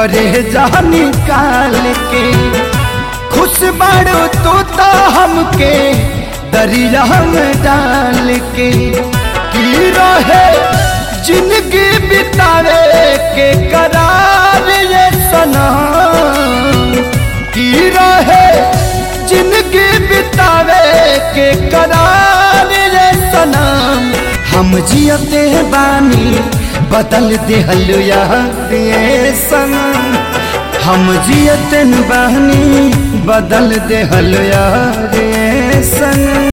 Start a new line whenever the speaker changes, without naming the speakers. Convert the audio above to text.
करे जा निकाल के खुश बाड़ो तो ता हमके दरिया में डाल के की रहे जिंदगी बितावे के करार ये सनम की रहे जिंदगी बितावे के करार ये सनम हम जियते बानी बदल दिहल यार ये सनम हम जियतन बहनी बदल दिहल यार ये सनम